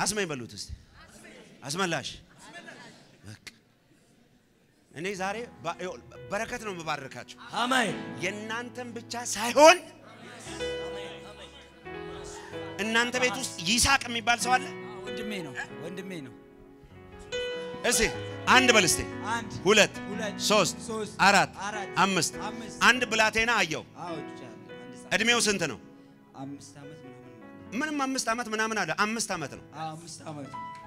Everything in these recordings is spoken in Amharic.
አስመኝ በሉት እስቲ አስመላሽ። በቃ እኔ ዛሬ ባ- ይኸውልህ፣ በረከት ነው የምባርካቸው አሜን የእናንተን ብቻ ሳይሆን እናንተ ቤት ውስጥ ይስሐቅ የሚባል ሰው አለ። ወንድሜ ነው ወንድሜ ነው እስቲ አንድ በል እስቲ አንድ ሁለት ሁለት ሶስት ሶስት አራት አራት አምስት አምስት አንድ ብላቴና አየው። አዎ ይቻላል አንድ ሰዓት እድሜው ስንት ነው? አምስት ዓመት ምናምን ማለት ምንም አምስት ዓመት ምናምን አለ። አምስት ዓመት ነው። አዎ አምስት ዓመት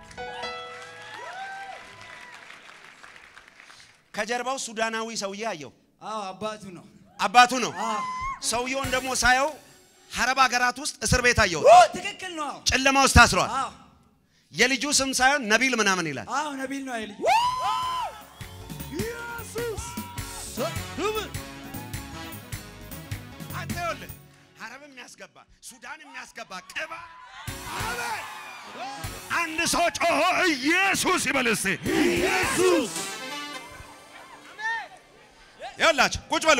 ከጀርባው ሱዳናዊ ሰውዬ አየው። አዎ አባቱ ነው አባቱ ነው። አዎ ሰውየውን ደግሞ ሳየው ሀረብ ሀገራት ውስጥ እስር ቤት አየው። ኦ ትክክል ነው አዎ ጨለማ ውስጥ ታስሯል። አዎ የልጁ ስም ሳይሆን ነቢል ምናምን ይላል። አዎ ነቢል ነው አይልኝ ኢየሱስ አንተ ይኸውልህ ሀረብ የሚያስገባ ሱዳን የሚያስገባ ቅባ አንድ ሰው ጮሆ ኢየሱስ ይበል እስቲ። ኢየሱስ ይኸውላችሁ ቁጭ በሉ።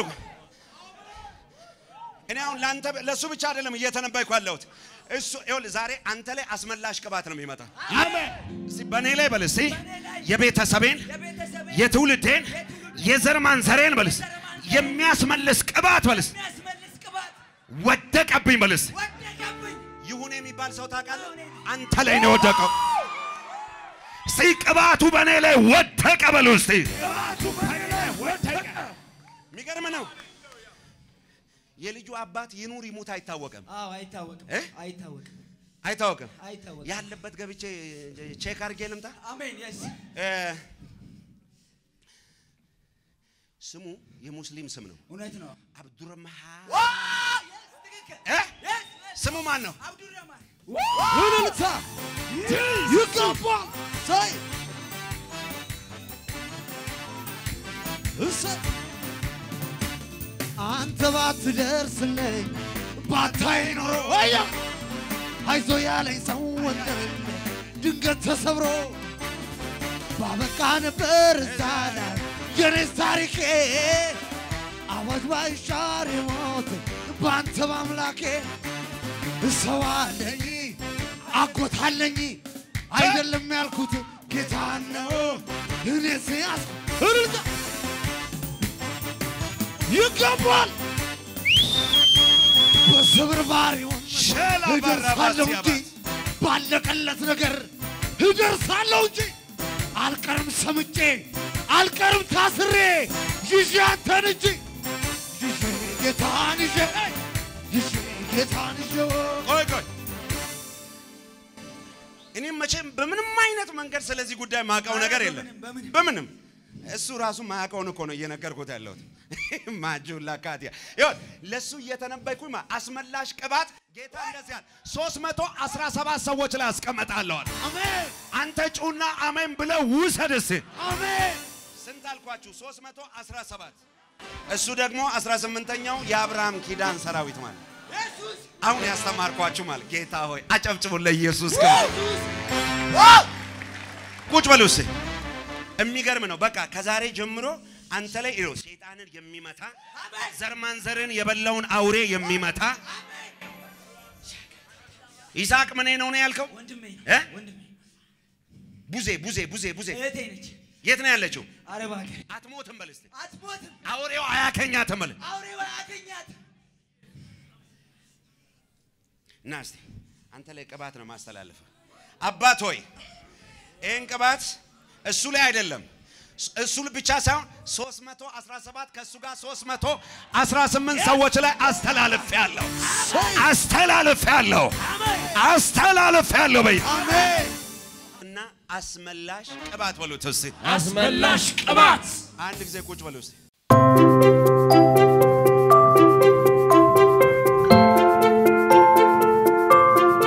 እኔ አሁን ለአንተ ለእሱ ብቻ አይደለም እየተነበይኩ ያለሁት እሱ ይኸውልህ ዛሬ አንተ ላይ አስመላሽ ቅባት ነው የሚመጣ። እስቲ በእኔ ላይ በል እስቲ የቤተሰቤን የቤተሰብ የትውልዴን የዘር ማንዘሬን በልስ የሚያስመልስ ቅባት በልስ የሚያስመልስ ቅባት ወደቀብኝ በልስ ወደቀብኝ ይሁን የሚባል ሰው ታውቃለህ? አንተ ላይ ነው የወደቀው። እስቲ ቅባቱ በእኔ ላይ ወደቀ በሉ እስቲ። የሚገርም ነው። የልጁ አባት ይኑር ይሙት አይታወቅም፣ አዎ አይታወቅም እ? አይታወቅም አይታወቅም። አይታወቅም ያለበት ገብቼ ቼክ አድርጌ ልምጣ። አሜን የስ እ፣ ስሙ የሙስሊም ስም ነው። እውነት ነው አብዱረመሃ ትክክል እ? ስሙ ማን ነው? አብዱረማን እልልታ ይገባል። ሳይ እሰጥ አንተ ባትደርስልኝ ባታይ ኖሮ ወያ አይዞ ያለኝ ሰው ወንድም ድንገት ተሰብሮ ባበቃ ነበር እዛ ላይ የኔስ ታሪኬ አዋጅ ባይሻር የሞት በአንተ በአምላኬ ሰው አለኝ አጎታለኝ አይደለም ያልኩት ጌታ ነው እኔ ሲያስ እርዛ ይገባል በስብርባሪውን ሸላ እደርሳለሁ ባራባስ እንጂ ባለቀለት ነገር እደርሳለሁ እንጂ አልቀርም ሰምጬ አልቀርም ታስሬ ይዤ አንተን እንጂ ይዤ ጌታን ይዤ ይዤ ጌታን ይዤ ቆይ ቆይ እኔም መቼም በምንም አይነት መንገድ ስለዚህ ጉዳይ ማውቀው ነገር የለም። በምንም፣ በምንም እሱ ራሱ ማያውቀውን እኮ ነው እየነገርኩት ያለሁት። ማጁላ ካቲያ ይሁን ለሱ እየተነበይኩኝ ማ አስመላሽ ቅባት ጌታ እንደዚህ ያለ 317 ሰዎች ላይ አስቀመጣለሁ አለ። አሜን አንተ ጩና አሜን ብለው ውሰድ እስቲ። አሜን ስንት አልኳችሁ? 317 እሱ ደግሞ 18ኛው የአብርሃም ኪዳን ሰራዊት ማለት ኢየሱስ አሁን ያስተማርኳችሁ ማለት ጌታ ሆይ አጨብጭቡ ለኢየሱስ ክብር። ቁጭ በሉ እስኪ። የሚገርም ነው። በቃ ከዛሬ ጀምሮ አንተ ላይ ይኸው ሰይጣንን የሚመታ ዘር ማንዘርን የበላውን አውሬ የሚመታ ይስሐቅ ምን ነው ነው ያልከው? ወንድሜ ነው እ? ወንድሜ ቡዜ ቡዜ ቡዜ ቡዜ እህቴ ነች የት ነው ያለችው? አረብ ሀገር አትሞትም በል እስቲ። አትሞትም አውሬው አያከኛትም በል አውሬው አያገኛት እና እስቲ አንተ ላይ ቅባት ነው ማስተላለፍ። አባት ሆይ ይህን ቅባት እሱ ላይ አይደለም እሱ ብቻ ሳይሆን 317 ከእሱ ጋር 318 ሰዎች ላይ አስተላልፍ ያለው አስተላልፍ ያለው አስተላልፍ ያለው በይ አሜን እና አስመላሽ ቅባት በሉት እስቲ። አስመላሽ ቅባት አንድ ጊዜ ቁጭ በሉ እስቲ።